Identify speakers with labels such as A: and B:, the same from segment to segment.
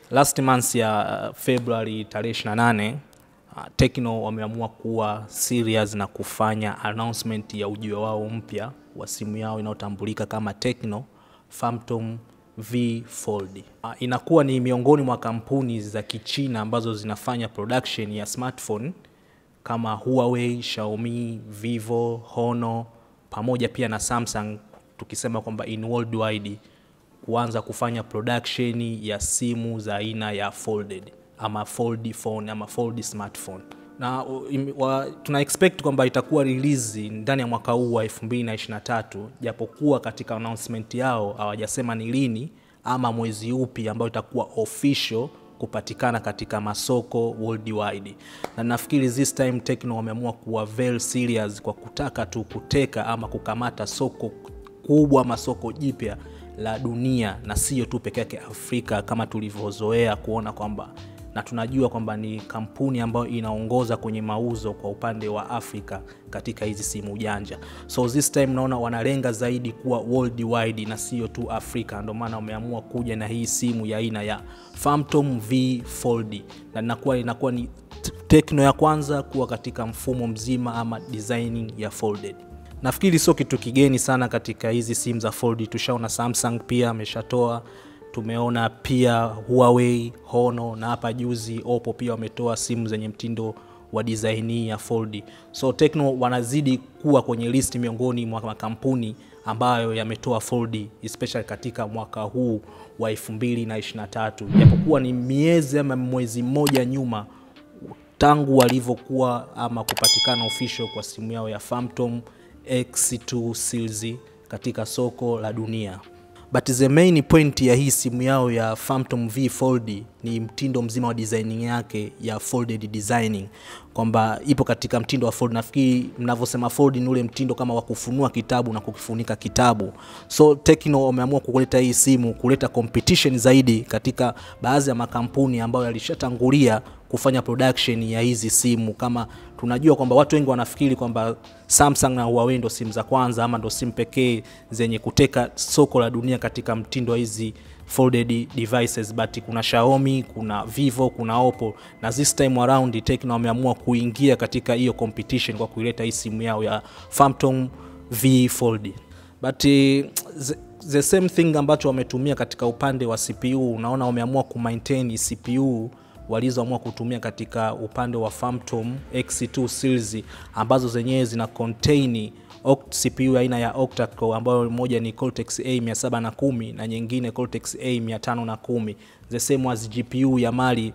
A: last month ya uh, February tarehe 28 uh, Tecno wameamua kuwa serious na kufanya announcement ya ujio wao mpya wa simu yao inayotambulika kama Tecno Phantom V Fold. Uh, inakuwa ni miongoni mwa kampuni za Kichina ambazo zinafanya production ya smartphone kama Huawei, Xiaomi, Vivo, Honor pamoja pia na Samsung tukisema kwamba in worldwide kuanza kufanya production ya simu za aina ya folded ama fold phone ama fold smartphone na im- wa, tuna expect kwamba itakuwa release ndani ya mwaka huu wa 2023 japokuwa katika announcement yao hawajasema ni lini ama mwezi upi ambao itakuwa official kupatikana katika masoko worldwide na nafikiri this time Tecno wameamua kuwa very serious kwa kutaka tu kuteka ama kukamata soko kubwa ama soko jipya la dunia na sio tu peke yake Afrika kama tulivyozoea kuona kwamba na tunajua kwamba ni kampuni ambayo inaongoza kwenye mauzo kwa upande wa Afrika katika hizi simu janja. So this time naona wanalenga zaidi kuwa worldwide na sio tu Afrika, ndio maana wameamua kuja na hii simu ya aina ya Phantom V Fold na inakuwa inakuwa ni t- Tecno ya kwanza kuwa katika mfumo mzima ama designing ya folded. Nafikiri sio kitu kigeni sana katika hizi simu za fold. Tushaona Samsung pia ameshatoa, tumeona pia Huawei, Honor na hapa juzi Oppo pia wametoa simu zenye mtindo wa design hii ya fold. So Tecno wanazidi kuwa kwenye list miongoni mwa makampuni ambayo yametoa fold especially katika mwaka huu wa 2023 japokuwa ni miezi ama mwezi mmoja nyuma tangu walivyokuwa ama kupatikana official kwa simu yao ya Phantom X2 series katika soko la dunia. But the main point ya hii simu yao ya Phantom V Fold ni mtindo mzima wa designing yake ya folded designing, kwamba ipo katika mtindo wa fold. Nafikiri mnavyosema fold ni ule mtindo kama wa kufunua kitabu na kukifunika kitabu. So Tecno wameamua kuleta hii simu kuleta competition zaidi katika baadhi ya makampuni ambayo yalishatangulia kufanya production ya hizi simu kama tunajua kwamba watu wengi wanafikiri kwamba Samsung na Huawei ndo simu za kwanza ama ndo simu pekee zenye kuteka soko la dunia katika mtindo wa hizi folded devices but kuna Xiaomi, kuna Vivo, kuna Oppo na this time around Tecno wameamua kuingia katika hiyo competition kwa kuileta hii simu yao ya Phantom V Fold but eh, the, the same thing ambacho wametumia katika upande wa CPU unaona wameamua kumaintain CPU walizoamua kutumia katika upande wa Phantom X2 series ambazo zenyewe zina contain oct- CPU aina ya octa-core ambayo moja ni Cortex A 710 na nyingine Cortex A 510 the same as GPU ya Mali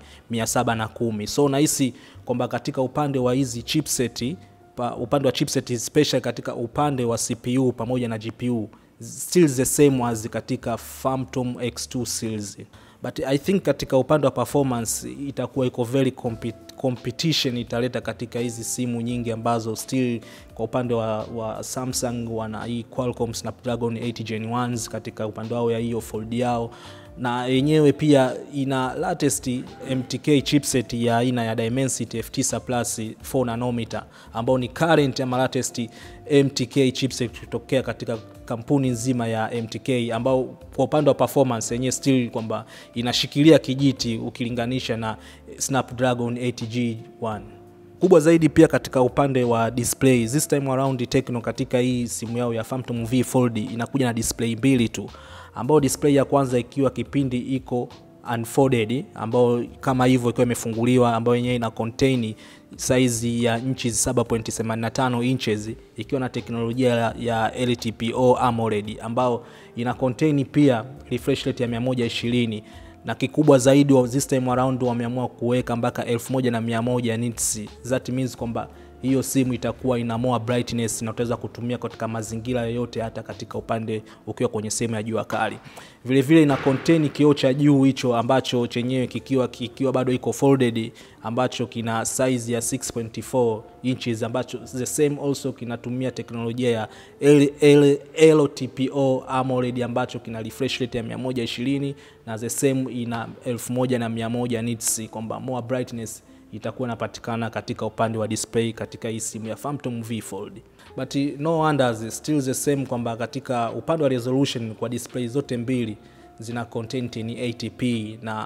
A: 710 so nahisi kwamba katika upande wa hizi chipset pa, upande wa chipset especially katika upande wa CPU pamoja na GPU still the same as katika Phantom X2 series but I think katika upande wa performance itakuwa iko very compet competition italeta katika hizi simu nyingi ambazo still kwa upande wa, wa Samsung wana hii Qualcomm Snapdragon 8 Gen 1 katika upande wao ya hiyo fold yao na yenyewe pia ina latest MTK chipset ya aina ya Dimensity F9 Plus 4 nanometer ambao ni current ama latest MTK chipset kutokea katika kampuni nzima ya MTK ambao kwa upande wa performance yenyewe still kwamba inashikilia kijiti ukilinganisha na Snapdragon 8G1 kubwa zaidi pia katika upande wa display this time around Tecno katika hii simu yao ya Phantom V Fold inakuja na display mbili tu ambao display ya kwanza ikiwa kipindi iko unfolded ambao kama hivyo ikiwa imefunguliwa ambayo yenyewe ina contain size ya inchi 7.85 inches ikiwa na teknolojia ya, ya LTPO AMOLED ambao ina contain pia refresh rate ya 120 na kikubwa zaidi wa this time around wameamua kuweka mpaka 1100 nits that means kwamba hiyo simu itakuwa ina more brightness na utaweza kutumia katika mazingira yoyote hata katika upande ukiwa kwenye sehemu ya jua kali vile vile ina contain kioo cha juu hicho ambacho chenyewe kikiwa kikiwa bado iko folded ambacho kina size ya 6.4 inches ambacho the same also kinatumia teknolojia ya L, L, LTPO AMOLED ambacho kina refresh rate ya 120 na the same ina 1100 nits kwamba more brightness itakuwa inapatikana katika upande wa display katika hii simu ya Phantom V Fold. But no wonders still the same kwamba katika upande wa resolution kwa display zote mbili zina content ni 80p na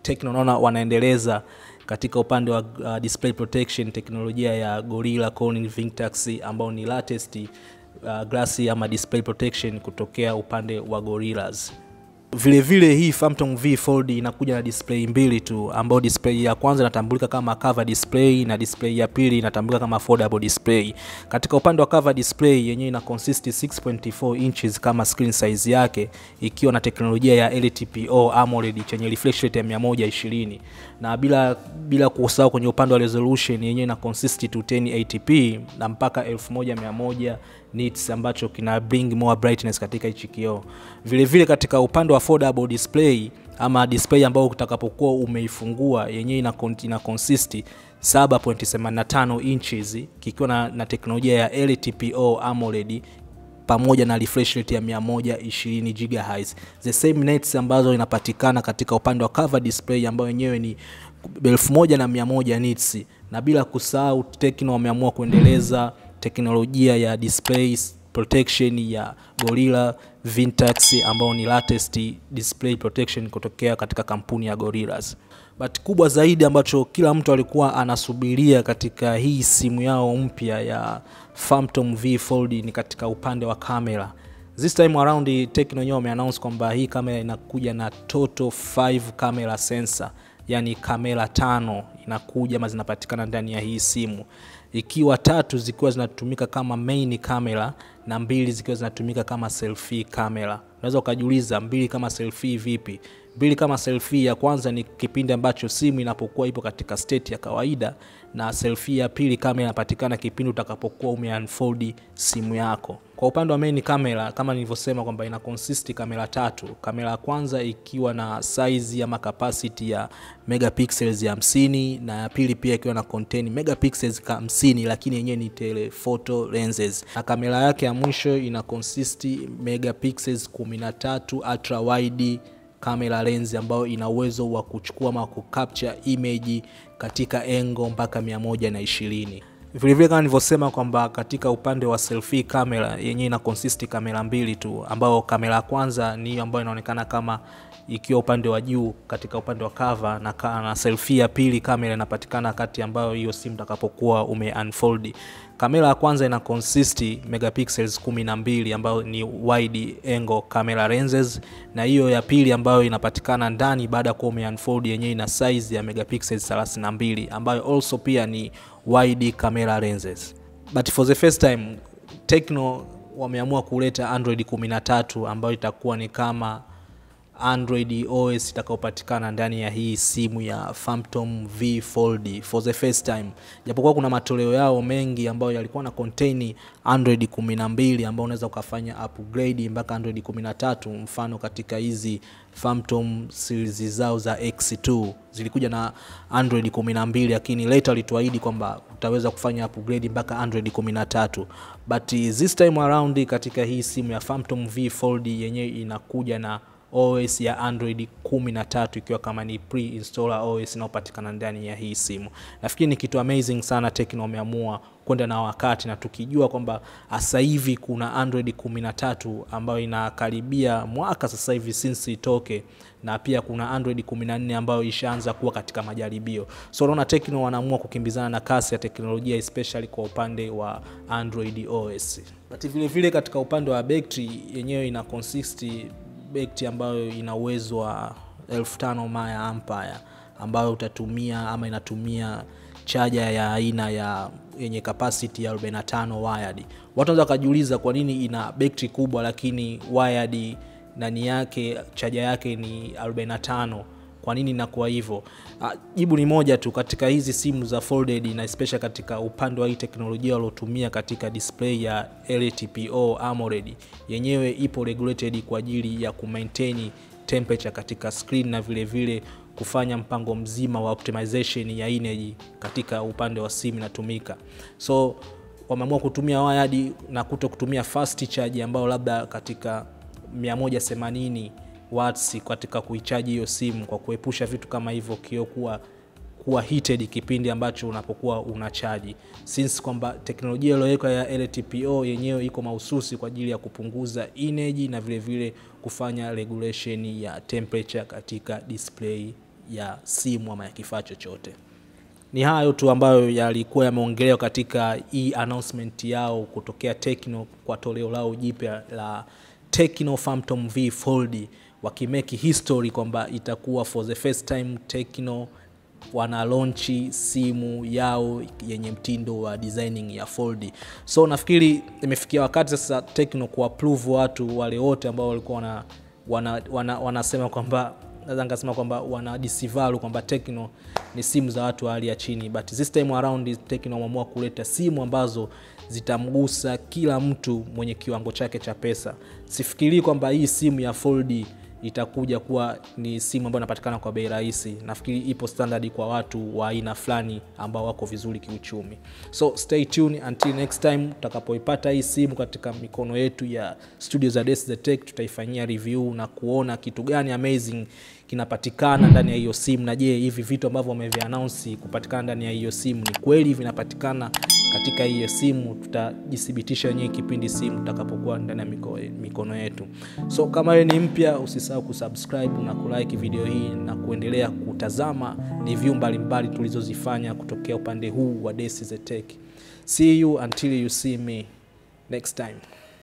A: Tecno naona wanaendeleza katika upande wa uh, display protection teknolojia ya Gorilla Corning Vectex ambao ni latest uh, glasi ama display protection kutokea upande wa Gorillas. Vile vile hii Phantom V Fold inakuja na display mbili tu, ambayo display ya kwanza inatambulika kama cover display na display ya pili inatambulika kama foldable display. Katika upande wa cover display yenyewe ina consist 6.4 inches kama screen size yake, ikiwa na teknolojia ya LTPO AMOLED chenye refresh rate ya 120 na bila bila kusahau kwenye upande wa resolution yenyewe ina consist to 1080p na mpaka 1100 nits ambacho kina bring more brightness katika hichi kioo. Vile vile katika upande wa foldable display ama display ambayo utakapokuwa umeifungua yenyewe ina, ina consist 7.85 inches kikiwa na, na teknolojia ya LTPO AMOLED pamoja na refresh rate ya 120 GHz. The same nits ambazo inapatikana katika upande wa cover display ambayo yenyewe ni 1100 nits, na bila kusahau Tecno wameamua kuendeleza teknolojia ya display protection ya Gorilla Vectex ambao ni latest display protection kutokea katika kampuni ya Gorillas. But kubwa zaidi ambacho kila mtu alikuwa anasubiria katika hii simu yao mpya ya Phantom V Fold ni katika upande wa kamera. This time around Tecno wenyewe wameannounce kwamba hii kamera inakuja na total 5 camera sensor, yani kamera tano inakuja ama zinapatikana ndani ya hii simu ikiwa tatu zikiwa zinatumika kama main camera na mbili zikiwa zinatumika kama selfie camera. Unaweza ukajiuliza mbili kama selfie vipi? Mbili kama selfie ya kwanza ni kipindi ambacho simu inapokuwa ipo katika state ya kawaida, na selfie ya pili kamera inapatikana kipindi utakapokuwa umeunfold simu yako. Kwa upande wa main camera kama nilivyosema kwamba ina consist kamera tatu. Kamera ya kwanza ikiwa na size ama capacity ya megapixels ya 50 na ya pili pia ikiwa na contain megapixels 50, lakini yenyewe ni telephoto lenses, na kamera yake ya mwisho ina consist megapixels 13 ultra wide camera lens ambayo ina uwezo wa kuchukua ama kucapture image katika engo mpaka 120. Vilevile kama nilivyosema kwamba katika upande wa selfie camera yenyewe ina consist kamera mbili tu, ambayo kamera ya kwanza ni hiyo ambayo inaonekana kama ikiwa upande wa juu katika upande wa cover na, na selfie ya pili kamera inapatikana kati ambayo hiyo simu utakapokuwa ume unfold. Kamera ya kwanza ina consist megapixels 12 ambayo ni wide angle camera lenses, na hiyo ya pili ambayo inapatikana ndani baada ya kuwa ume unfold yenyewe ina size ya megapixels 32 ambayo also pia ni wide camera lenses. But for the first time Tecno wameamua kuleta Android 13 ambayo itakuwa ni kama Android OS itakayopatikana ndani ya hii simu ya Phantom V Fold for the first time, japokuwa kuna matoleo yao mengi ambayo yalikuwa na contain Android 12 ambao unaweza ukafanya upgrade mpaka Android 13. Mfano katika hizi Phantom series zao za X2 zilikuja na Android 12, lakini later walituahidi kwamba utaweza kufanya upgrade mpaka Android 13, but this time around katika hii simu ya Phantom V Fold yenyewe inakuja na OS ya Android 13 ikiwa kama ni pre-installer OS inayopatikana ndani ya hii simu. Nafikiri ni kitu amazing sana Tecno wameamua kwenda na wakati, na tukijua kwamba sasa hivi kuna Android 13 ambayo inakaribia mwaka sasa hivi since itoke, na pia kuna Android 14 ambayo ishaanza kuwa katika majaribio. So unaona Tecno wanaamua kukimbizana na kasi ya teknolojia especially kwa upande wa Android OS. But vile vile katika upande wa battery yenyewe ina consist betri ambayo ina uwezo wa 5000 mAh ampere ambayo utatumia ama inatumia chaja ya aina ya yenye capacity ya 45 wired. Watu wanaweza kujiuliza kwa nini ina betri kubwa lakini wired ndani yake chaja yake ni 45 kwa nini inakuwa hivyo? Jibu ni moja tu, katika hizi simu za folded na especially katika upande wa hii teknolojia waliotumia katika display ya LTPO AMOLED, yenyewe ipo regulated kwa ajili ya kumaintain temperature katika screen na vile vile kufanya mpango mzima wa optimization ya energy katika upande wa simu inatumika. So wameamua kutumia wired na kuto kutumia fast charge ambayo labda katika 180 watts katika kuichaji hiyo simu kwa kuepusha vitu kama hivyo kio kuwa kuwa heated kipindi ambacho unapokuwa unachaji, since kwamba teknolojia iliyowekwa ya LTPO yenyewe iko mahususi kwa ajili ya kupunguza energy na vile vile kufanya regulation ya temperature katika display ya simu ama ya kifaa chochote. Ni hayo tu ambayo yalikuwa yameongelewa katika hii announcement yao kutokea Tecno kwa toleo lao jipya la Tecno Phantom V Fold, wakimeki history kwamba itakuwa for the first time Tecno wana launchi simu yao yenye mtindo wa designing ya fold. So nafikiri imefikia wakati sasa Tecno kuapprove watu wale wote ambao walikuwa wana, wana, wana, wanasema kwamba naweza nikasema kwamba wana disvalue kwamba Tecno ni simu za watu wa hali ya chini, but this time around Tecno wameamua kuleta simu ambazo zitamgusa kila mtu mwenye kiwango chake cha pesa. Sifikirii kwamba hii simu ya fold itakuja kuwa ni simu ambayo inapatikana kwa bei rahisi. Nafikiri ipo standard kwa watu wa aina fulani ambao wako vizuri kiuchumi. So stay tuned until next time tutakapoipata hii simu katika mikono yetu ya studio za Des the Tech, tutaifanyia review na kuona kitu gani amazing kinapatikana ndani ya hiyo simu, na je, hivi vitu ambavyo wameviannounce kupatikana ndani ya hiyo simu ni kweli vinapatikana katika hiyo simu? Tutajithibitisha wenyewe kipindi simu tutakapokuwa ndani ya miko, mikono yetu. So kama wewe ni mpya, usisahau kusubscribe na kulike video hii na kuendelea kutazama review mbalimbali tulizozifanya kutokea upande huu wa Des the Tech. See you until you see me next time.